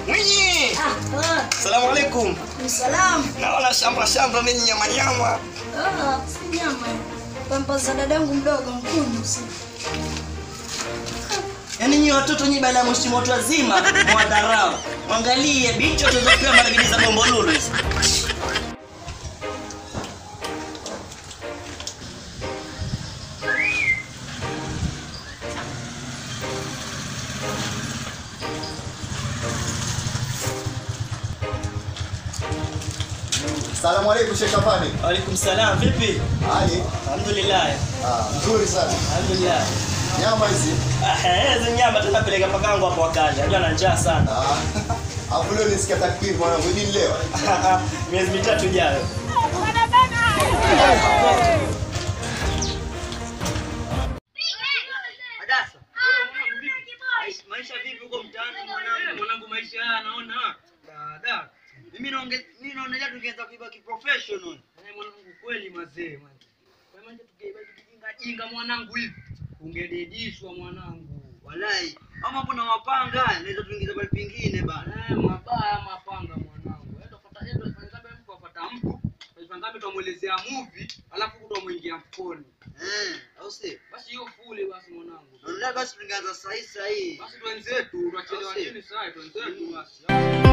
Mwinyi! Ah, Salamu alaikum. ni salamu. Naona shamba shamba ninyi nyama nyama. Ah, si nyama. Pampa za dadangu mdogo mkunyu si. Yaani nyinyi watoto nyinyi baada ya mheshimu watu wazima mwadharau. Mwangalie bicho tuzopewa maragidi za bombo lulu hizi. Salamu alaikum Sheikh Afani. Waalaikum salam. Vipi? Hali? Alhamdulillah. Ah, nzuri sana. Alhamdulillah. Nyama hizi. Ah, eh, hizo nyama tutapeleka pakangu hapo wakali. Najua ana njaa sana. Ah. Hapo leo nisikia takbir mwanangu, hili leo. Miezi mitatu ijayo. Adasa. Maisha- Maisha vipi huko mtaani mwanangu? Mwanangu maisha haya naona. Dada. Mimi naonge mimi naonelea tungeweza kuiba kiprofessional. Eh, mwanangu kweli mazee man. Kwa maana tukibaki kijinga jinga mwanangu hivi. Ungededishwa mwanangu. Walai. Ama hapo na mapanga naweza tuingiza pale pingine bana. Eh, mabaya mapanga mwanangu. Enda pata enda fanya kama mtu apata mtu. Fanya kama tumuelezea movie, alafu kutomuingia mfukoni. Eh, au si? Basi hiyo fule basi mwanangu. Naonelea basi tungeanza saa hii saa hii. Basi twenzetu, tunachelewa Basi. nini sasa? Twenzetu basi.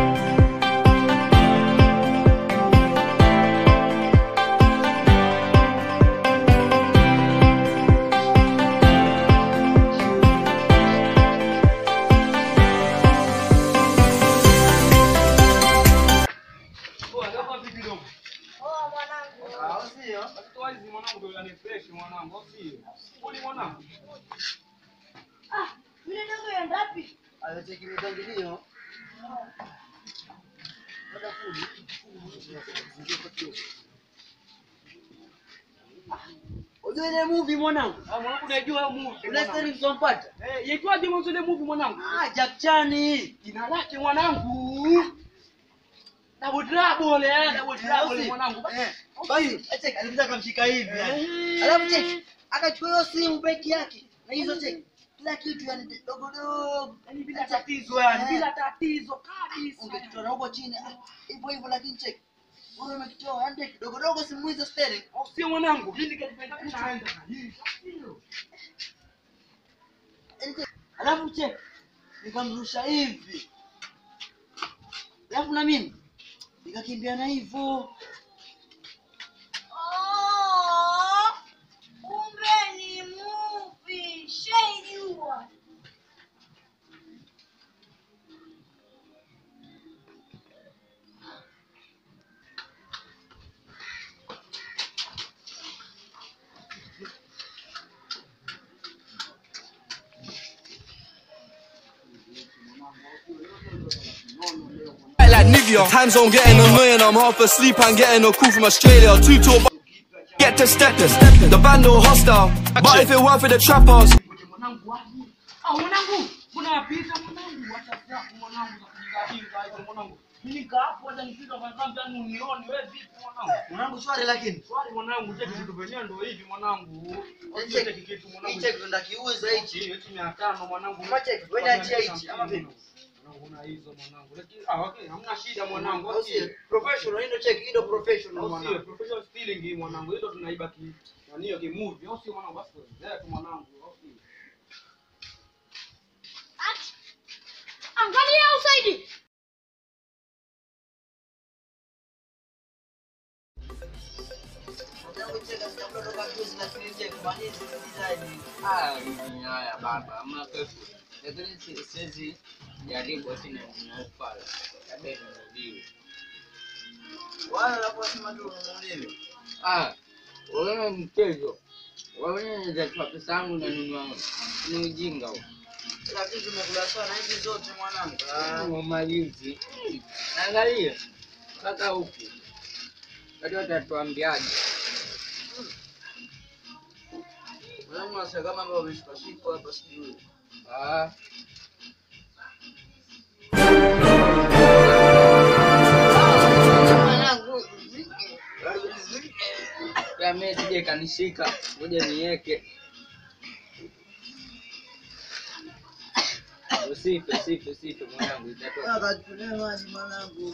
Oh, hapa vipi dogo? Oh, mwanangu. Ah, sio. Basi toa hizi mwanangu ndio yani fresh mwanangu, au sio? Kuli mwanangu. Ah, yule dogo yenda wapi? Anacheki mipangilio. Unajua ile movie mwanangu? Ah, mwanangu unajua hiyo movie. Ile mwanangu. story tulizompata? Eh, yaitwaje mwanzo ile movie mwanangu? Ah, Jack Chan. Jina lake mwanangu. Double trouble, eh, double trouble mwanangu. Eh, Basi, check alikuja akamshika hivi. yani. Eh. Alafu check akachukua hiyo simu beki yake na hizo check kila kitu yani dogo dogo. Yaani bila tatizo yani, Eh. bila tatizo kabisa. Ungekitoa na huko chini ah, hivyo hivyo lakini check. Wewe umekitoa yani check dogo dogo simu hizo steering. Au sio mwanangu? Hili kalipenda kunaenda. Yani check. Alafu check nikamrusha hivi. Alafu na mimi nikakimbia na hivyo. Oh, kumbe ni movie. Shaijua. like Nivea. Time zone getting annoying, I'm half asleep and getting a call from Australia. Two talk, get to steppers. The band all hostile, but if it weren't for the trappers, Mwanangu wapi? Ah, mwanangu, mbona wapita mwanangu? Acha zako mwanangu za kujinga hizo mwanangu. Mimi nika hapo hata nipita kwa sababu yani unione wewe vipi mwanangu? Mwanangu swali lakini. Swali mwanangu, cheki vitu vyenyewe ndio hivi mwanangu. Check. Cheki kitu Hii mwanangu. check ndo kiuza hichi. Hichi hichi 500 mwanangu. Kama check, wewe niachia hichi, ama vipi? Mwanangu una hizo mwanangu. Lakini ah okay, hamna shida mwanangu. Au sio? Professional, hii ndo check, hii ndo professional Au sio? mwanangu. Professional stealing hii mwanangu. Hilo tunaiba ki nani hiyo kimovie. Au sio mwanangu? Basi tu mwanangu. Au sio? Angalia usaidi. Mwanangu check asijakutoka juzi lakini check mwanangu design. Ah, mimi haya baba, hamna kesho. Lakini si- siwezi jaribu tena ninafala. Labda nirudiwe. Wala unaposema tu ununuliwe. Ah, wewe mchezo. Wewe unaweza pesa yangu na nunua. Ni ujinga huo. Kila kitu tumekula sana hizi zote mwanangu. Ah. Kwa majuzi. Angalia. Mpaka huku. Watu watatuambiaje? Mwanangu nasikia kama ambao wameshikashikwa hapa sijui. Ah, Mwanangu. ya mimi sije kanishika. Ngoja niweke. usife usife usife mwanangu itatoka Akatulia maji mwanangu.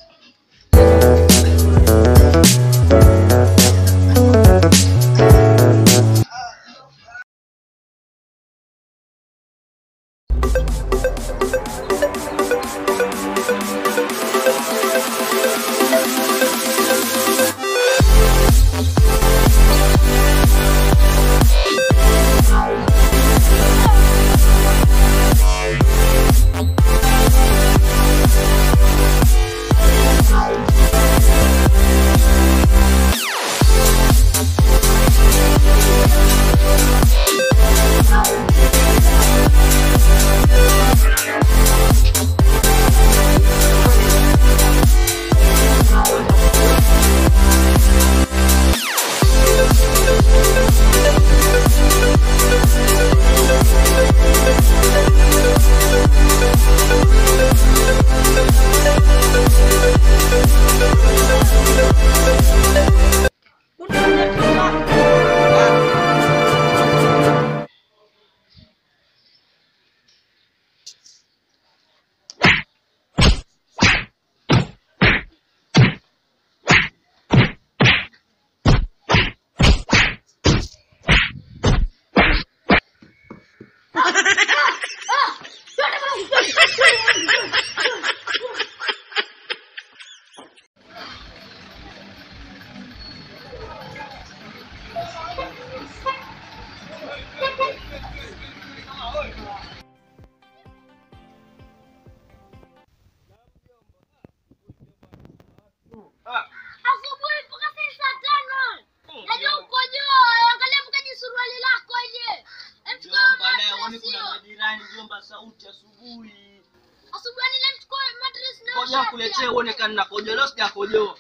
Asubuhi mpaka saa tano. Najua uko juu. Angalia mkaji suruali lako je. Jomba leo ni kuna majirani jomba sauti asubuhi. Asubuhi ni mchukua mattress na Ngoja kuletea uone kama nakojoa leo sijakojoa.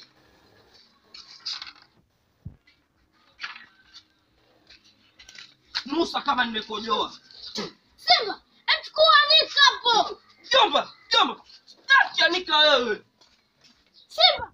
Nusa kama nimekojoa. Simba, mchukua nika hapo. Jomba, jomba. Sitaki anika wewe. Simba.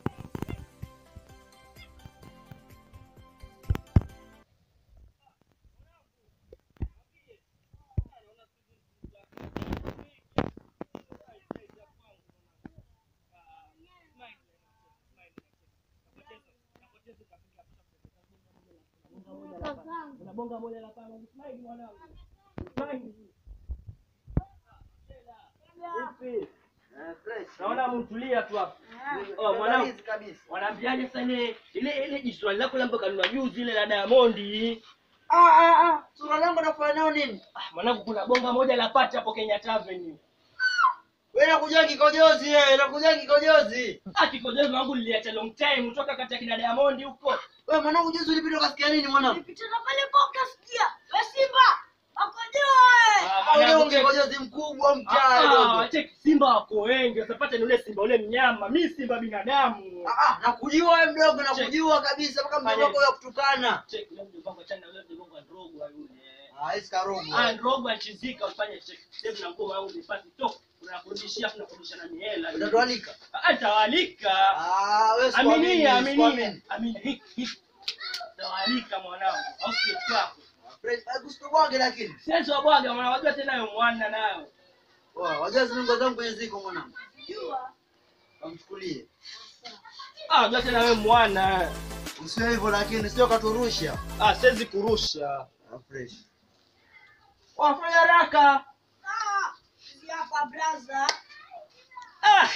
Naona mtulia tu hapa. Oh, mwanangu kabisa. Wanaambiaje sasa ile ile ile jiswali lako lambo kanunua juzi ile la Diamond. Ah, ah, ah. Sura langu nafanya nao nini? Ah, mwanangu kuna bonga moja la pata hapo Kenya Avenue. Wewe nakuja kikojozi wewe, nakuja kikojozi. Ah, kikojozi wangu niliacha long time kutoka kati ya kina Diamond huko. Wewe mwanangu juzi ulipita ukasikia nini mwanangu? Nipitana pale kwa ukasikia. We Simba, akojoe. Ah, Au leo mwanangu, check. kikojozi mkubwa Ah, mchana ah, dogo. check Simba wako wengi, usipate ni ule Simba ule mnyama. Mimi Simba binadamu. Ah, ah, nakujua wewe mdogo, nakujua kabisa mpaka mdogo wako ya kutukana. Check yule mjomba chana yule mjomba Drogba yule. Ah, hisi karogo. Ah, Drogba achizika ufanye check. Sasa na ngoma yangu nipate to. Unakurudishia afu nakurudisha na miela. Utatualika. Ah, tawalika. Ah, wewe sikuamini, Aminia, aminia. sikuamini. Aminia. Hiki, hiki. Tawalika mwanangu. Au sio kwako? Fred, kusitobwage lakini. Sasa wabwaga mwana wajua tena yo mwana nayo. Wao, wajua zinungo zangu kwenye ziko mwanangu. Kamchukulie. Ah, wajua tena wewe mwana. Usiwe hivyo lakini sio katurusha. Ah, siwezi kurusha. Ah, fresh. Wafanya haraka. Hapa blaza. Ah,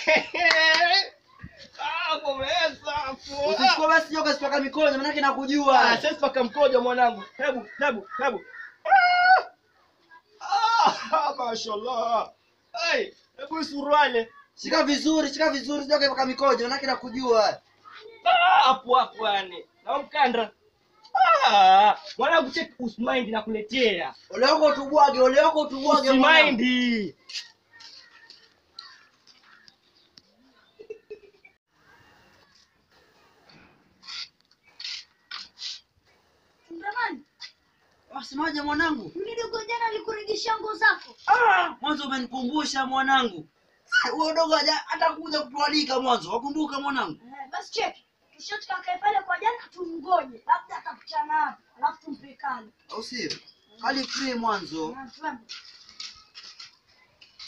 Ah, kumeza hapo. Usichukue basi joka sipaka mikono maana yake nakujua. Ah, sasa paka mkojo mwanangu. Hebu, hebu, hebu. Ah! Ah, mashallah. Hey, hebu suruale. Shika vizuri, shika vizuri sio mpaka mikono maana yake nakujua. Ah, hapo hapo yani. Na mkanda. Ah, mwanangu check usmind nakuletea. Ole wako utubwage, ole wako utubwage mwanangu. Usmind. Mtamani, Wasemaje mwanangu? mdogo jana alikurejesha nguo zako. Ah, mwanzo umenikumbusha mwanangu. Huyo dogo haja hata kuja kutualika mwanzo. Wakumbuka mwanangu? Eh, basi cheki. Tushoti kakae pale kwa jana tumngoje. Labda atakutana hapo. Alafu tumpe kali. Au sio? Hali free mwanzo. Na twende.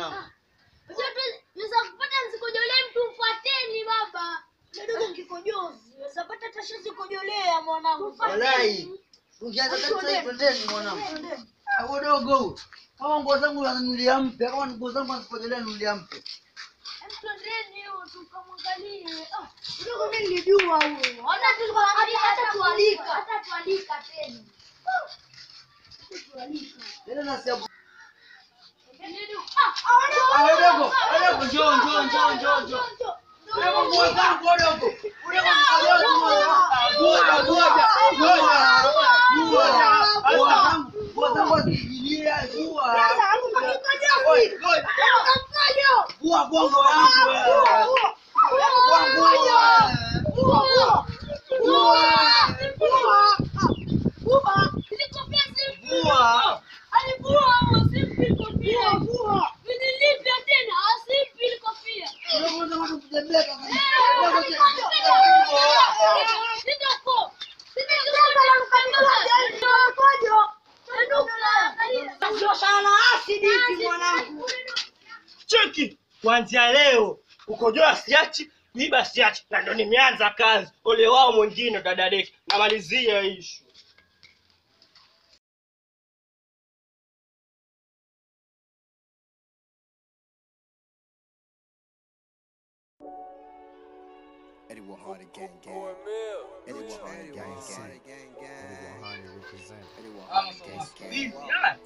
mwanangu. Unajua tu naweza kupata msikojolee mtu mfuateni baba. Kidogo kikojozi. Unaweza pata tasha sikojolea mwanangu. Walai. Ungeanza tatizo twendeni mwanangu. Hapo dogo huyo. Kama nguo zangu nanunulia mpya, kama nguo zangu nazipelelea nunulia mpya. Twendeni hiyo tukamwangalie. Ah, Kidogo mimi nilijua huyo. Hata tulikuwa hata tualika. Hata tualika tena. Tena nasikia Ah, Ah, dogo. Dogo njoo njoo njoo njoo njoo. Dogo nguo zangu dogo. Dogo nguo zangu. Ngoja ngoja. Ngoja. Ngoja. Nguo zangu. Nguo zangu zikijilia nguo. Ngoja ngoja. Nguo bongo yangu wewe. Nguo nguo. Nguo. Dogo ndo kutembea Sio sana asidi hizi mwanangu. cheki kuanzia leo kukojoa siachi kuiba siachi na ndo nimeanza kazi ole wao mwingine dadadeki namalizia ishu Eddie Wahani gang gang. Eddie Wahani gang gang. Eddie Wahani represent. Eddie Wahani gang Hivi, gang. ala.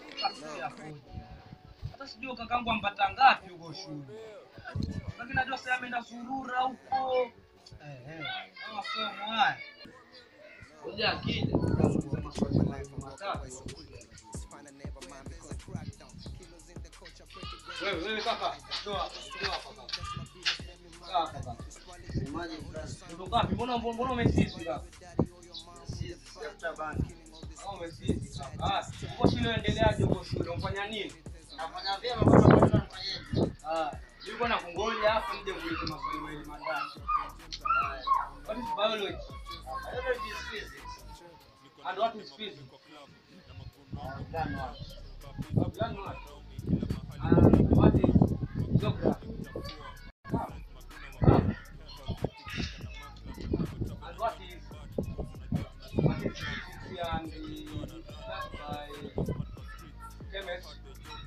hata sijui kakangu ampata ngapi huko shule lakini najua sasa ameenda zurura huko Eh, eh, kama masomo haya Kuja akija. wewe wewe kaka toa toa hapa kaka Kaa kaka ndo ngapi mbona mbona umesisi kaka au umesisi kaka ah uko shule endeleaje huko shule unafanya nini Nafanya vyema bwana bwana nafanyaje? ah yuko na kungoja hapo nje kuuliza maswali mawili matatu what is biology Biology is physics. and what is physics Done what? Oh, plan what? And what is geography? Ah. Ah. And what is what is physics and the that by chemist?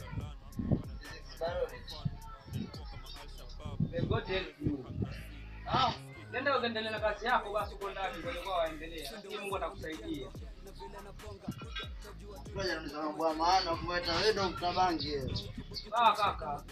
May God help you. Ah, nenda ukaendelea na kazi yako basi uko ndani kwa kwa waendelea. Lakini Mungu atakusaidia. Ngoja nauliza mambo ya maana kumweta wewe ndo mtabangi wewe. Ah, kaka.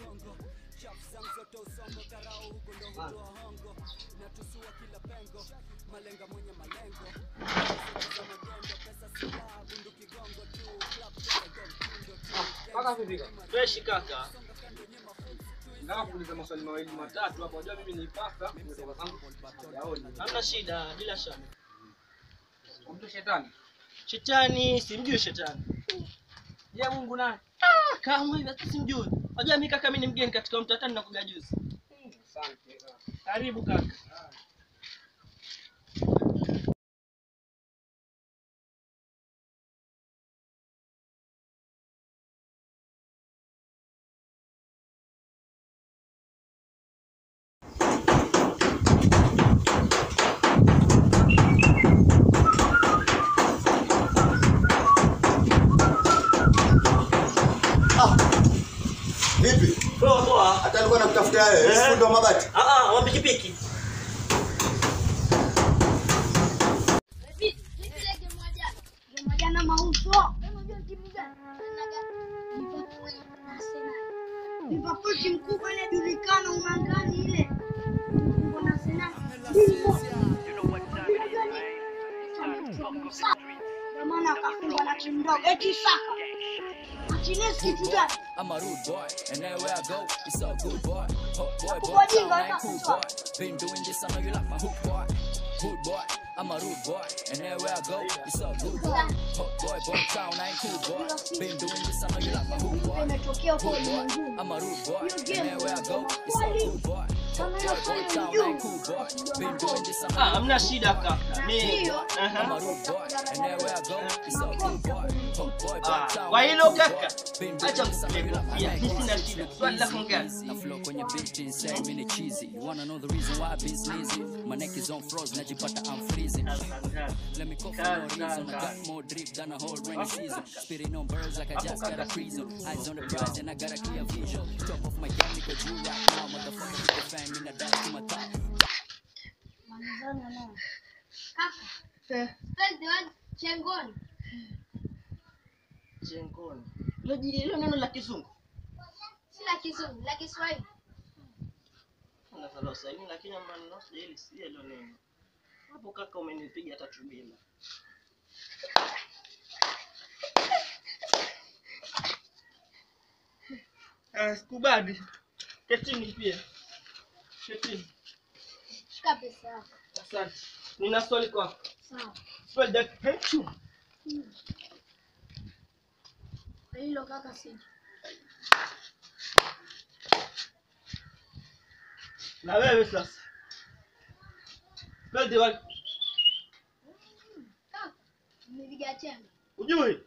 Kaka vipi? fresh kaka Nataka kuuliza maswali mawili matatu hapo. Unajua mimi ni pasta, nimetoka zangu sijaoni. hamna shida bila shaka Mtu shetani. shetani simjui shetani Je, Mungu naye? ah, kama hivi hata simjui unajua mimi kaka mimi ni mgeni katika mtatani na kuja juzi Asante. kaka. karibu kaka Vipi? poa poa Hata alikuwa nakutafuta wewe. Eh. Fundi wa mabati. ah ah wa pikipiki Jana mauzo. Liverpool timu kubwa inajulikana umangani ile. Kuna Arsenal. Ndio maana akafungwa na timu ndogo. Eti Saka. Martinez kitu gani? I'm a rude boy, and everywhere I go, it's a good boy. Hot boy, boy, Kubwa town, jinga I ain't cool boy. hata Been doing this, I know you like my hook boy. Hood boy, I'm a rude boy, and everywhere I go, it's a good boy. Hot boy, boy, town, I ain't cool boy. Been doing this, I know you like my hook boy. Imetokea huko Hood boy, ulimwenguni. I'm a rude boy, Hiyo and game everywhere I go, ina it's a maswali. good boy. Ah, hamna shida kaka. Mimi Aha. I'm a rude boy, and everywhere I go, it's a good boy. Hot boy, Ah, but town kwa hilo kaka, Been acha doing this, I'm kukuletea. real. I Mimi like sina it. shida. Swali lako gani? I flow kwenye beat insane, mini cheesy. You wanna know the reason why I've been sleazy? My neck is on froze, najipata I'm freezing. Let me cough for no reason. I got more drip than a whole rainy season. Spitting on birds like I just got a prison. Eyes on the prize and I got a clear vision. Top of my game because you right now, motherfucker, hit the fan, in the dash to my top. Malizana nao. Kaka. Spell the word chengoni. Jengoni. Hilo ji- hilo neno la kizungu. Si la Kizungu, la Kiswahili. Unazalo saini lakini maneno sijali si hilo neno. Hapo kaka umenipiga tatu bila. Ah, sikubali. Ketini pia. Ketini. Shika pesa yako. Asante. Nina swali kwako. Sawa. Swali la hechu. Hilo kaka siji. Na wewe sasa. Swali la Kaka. Nimepiga chenga. ujui?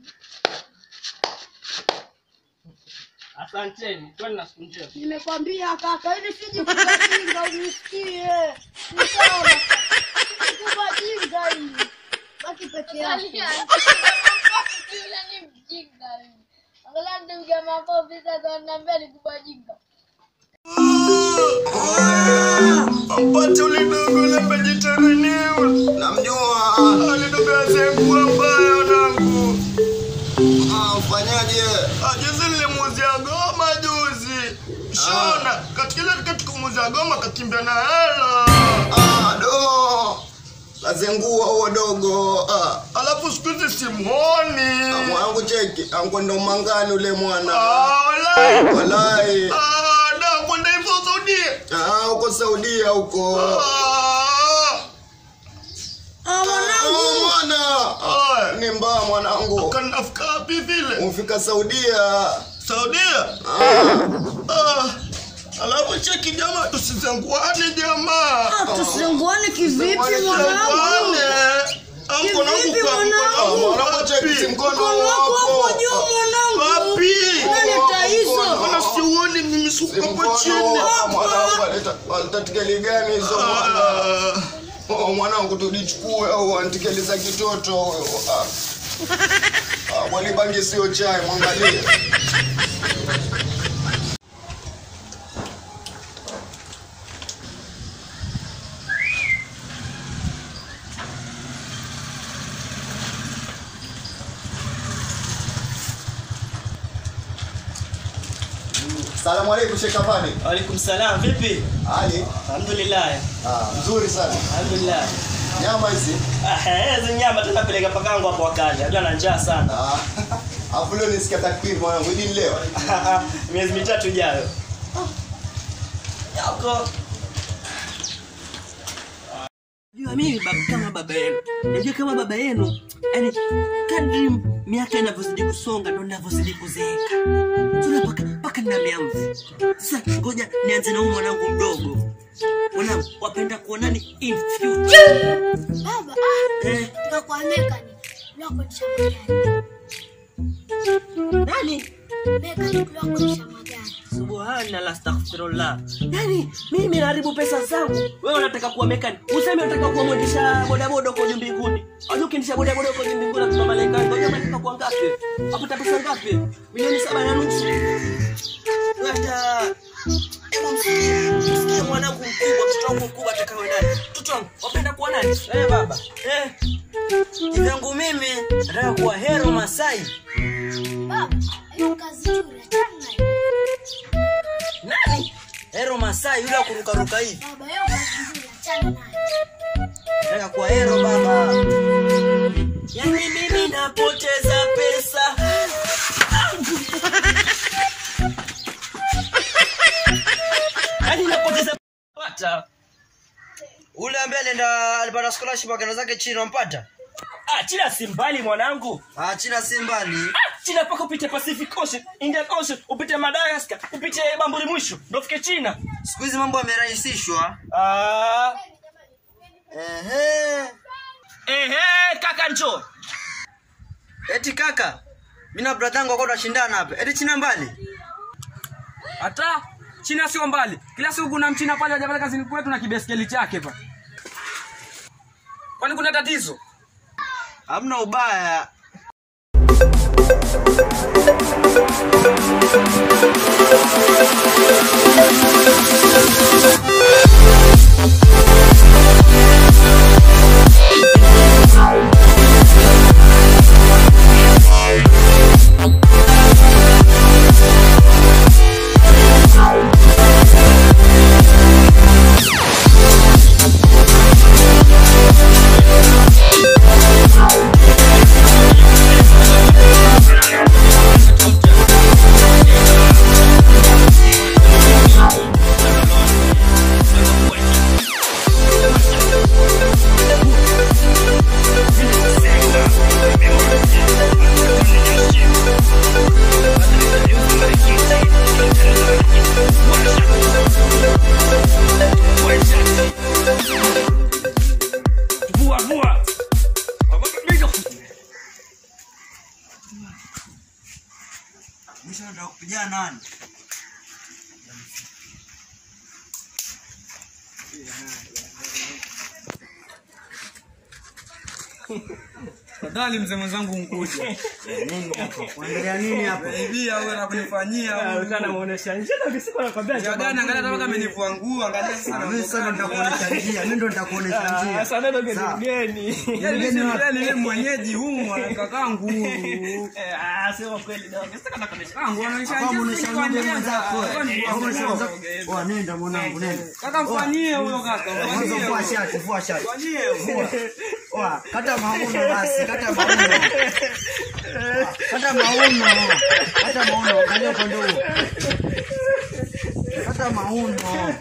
Asanteni. Kwani na siku njema. Nimekwambia kaka, ili siji kubajinga unisikie. Ni sawa. Kubajinga hii. Baki peke yako. Yule ni mjinga yule. Angalia ndio makofi sasa wananiambia ni kubajinga. Mpate ule dogo ule vegetarian. Namjua. Ule dogo azengua mbaya wanangu. Ah, fanyaje? Ah, juzi nilimuuzia goma juzi. Shona, katika ile katika kumuuzia goma kakimbia na hela. Ah, do. Kazengua huo dogo. Ah. Alafu siku hizi simuoni. Ah, mwanangu cheki, ankwenda mangani ule mwana. Ah, walai. Walai. Ah, da kwenda hivyo Saudia. Ah, uko Saudia huko. Ah. Ah, mwanangu. mwana. Ni mbaya mwanangu. Kanafika wapi vile? Umfika Saudia. Saudia? Ah. Alafu cheki jamaa tusizenguane jamaa. Ah, tusizenguane kivipi mwanangu? Kivipi mwanangu? Mwanangu cheki si mkono Mkono wako hapo juu mwanangu. Wapi? Naleta hizo. Mbona siuoni mimi suko hapo chini? Mwanangu aleta aleta tikeli gani hizo mwana? Oh, mwanangu tulichukue au antikeli za kitoto huyo. Ah. Ah, mwali bangi sio chai, mwangalie. Salamu alaikum Sheikh Afani. Waalaikum salam. Vipi? Ali. Alhamdulillah. Ah, mzuri sana. Alhamdulillah. Nyama hizi. Ah, hizo nyama tunapeleka pakangu hapo wakali. Najua na njaa sana. Ah. Alafu leo nisikia takbir mwanangu, hidi ni leo. Miezi mitatu ijayo. Yako. Najua mimi baba kama baba yenu. Najua kama baba yenu. Yaani kadri miaka inavyozidi kusonga ndo ninavyozidi kuzeeka. Tuna paka paka nina miamvi. Sasa ngoja nianze na huyu mwanangu mdogo. Mwanangu wapenda kuonani in future. Baba, ah, Eh, tutakuwa mekani. Unakodisha magari. nani? Mekani tunakodisha magari. Subhanallah, astaghfirullah. Yaani mimi naharibu pesa zangu, wewe unataka kuwa mekani, useme unataka kuwa mwendesha bodaboda huko juu mbinguni. Unajua ukiendesha bodaboda huko juu mbinguni na malaika, unajua unataka kuwa ngapi? Hapo pesa ngapi? Milioni saba na nusu. Hata hebu msikie, msikie mwanangu mkubwa, mtoto wangu mkubwa atakawe nani? Mtoto wangu wapenda kuwa nani? Eh baba. Eh. Kivyangu mimi nataka kuwa hero Masai. Baba, hiyo kazi nzuri achana nayo. Nani? Hero Masai yule wa kurukaruka hivi. Baba, hiyo kazi nzuri achana nayo. Nataka kuwa hero baba. Yaani mimi napoteza pesa. Yaani napoteza pata. Ule ambaye alienda alipata scholarship akaenda zake chini wampata? Ah, China si mbali mwanangu. Ah, China si mbali. Ah, China paka upite Pacific Ocean, Indian Ocean, upite Madagascar, upite Bamburi mwisho, ndio ufike China. Siku hizi mambo yamerahisishwa. Ah, Ehe. ehe, kaka njoo. Eti kaka, mimi na brother yangu wako tunashindana hapa. Eti China mbali? hata china sio mbali kila siku kuna mchina pale waja pale kazini kwetu na kibeskeli chake pa kwani kuna tatizo Hamna ubaya. Vua vua. Mwisho nataka kupigana nani? fadhali mzee mwenzangu mkuja Unaendelea nini hapa? ibia wewe na kunifanyia Kana muonesha njia na kisiku nakwambia. njia gani angalia hata mpaka amenivua nguo angalia sasa Ah, Mimi sasa ndo nitakuonesha njia. Mimi ndo nitakuonesha Ah, njia. Sasa ndio geni Sawa. geni. Yaani Mgeni mimi wapi? yani yeye mwenyeji humu anakakaa nguru Eh, Ah, sio kweli ndio. Sasa kana kuonesha. kangu anaonyesha Kama unaonesha njia njia kwa mwenzako. mwenzako Kama unaonesha mwenzako. Oa nenda mwanangu nenda. kaka mfanyie huyo kaka Mwanzo mfanyie vua shati, vua shati. Vua. Oa, kata mauno basi, kata mauno. Oa, Kata mauno. Kata mauno, angalia upande huo. Kata mauno.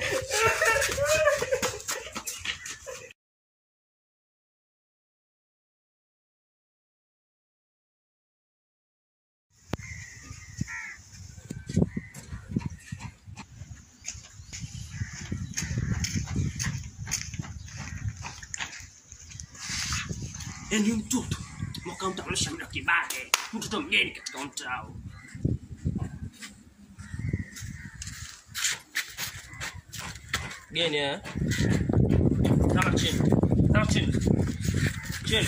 Yaani mtoto mwaka mtaonesha mda kibake, mtoto mgeni katika mtaa. Geni eh? Kama chini. Kama chini. Chini.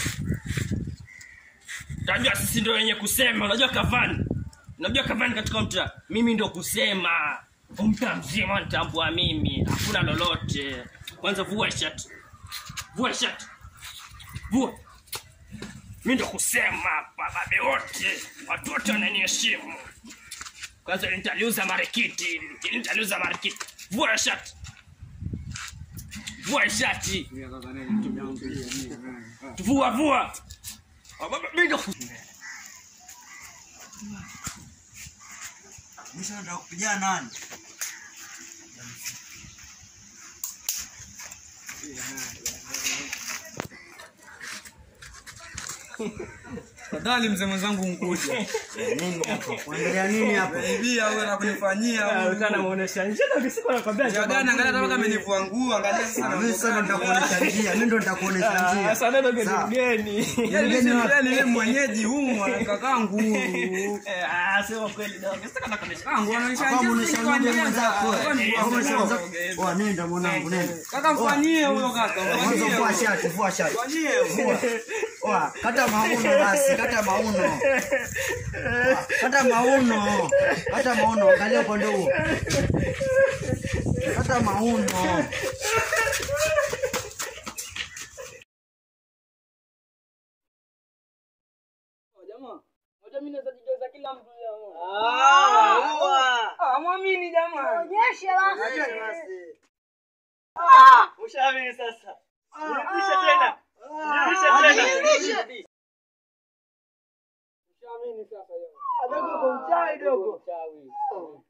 Unajua sisi ndio wenye kusema, unajua Kavani. Unajua Kavani katika mtaa. Mimi ndio kusema. Mtaa mzima nitambua mimi. Hakuna lolote. Kwanza vua shati. Vua shati. Vua. Mimi ndo kusema bababe wote, watu wote wananiheshimu. Kwanza nitaliuza marikiti, nitaliuza marikiti. Vua shati. Vua shati. Vua vua. Baba mimi ndo kus- Mwisho nataka kupigana nani? fadhali mzee mwenzangu mkuja Unaendelea nini hapa? ibia wewe na kunifanyia Kana muonesha njia na kisiku nakwambia. njia gani angalia hata mpaka amenivua nguo angalia sasa Ah, Mimi sasa ndo nitakuonesha njia. Mimi ndo nitakuonesha Ah, njia. Sasa ndio geni Sawa. geni. Yaani Mgeni mimi wapi? yani yeye mwenyeji humu anakakaa nguru Eh, Ah, sio kweli ndio. Sasa kana kuonesha. kangu anaonyesha Kama njia unaonesha kwa njia mwenzako. mwenzako. Kama unaonesha mwenzako. Oa nenda mwanangu nenda. kaka mfanyie huyo kaka Mwanzo mfanyie vua shati, vua shati. Vua. Oa, kata mauno basi, kata mauno. Oa, Kata mauno. Kata mauno, angalia upande huo. Kata mauno. Moja mimi naweza jigeuza kila mtu jamaa. Ah, mwamini jamaa. Onyeshe basi. Ushaamini sasa. Nirudishe tena. Nirudishe tena. Ushaamini sasa yeye. Adogo kwa mchawi dogo. Mchawi.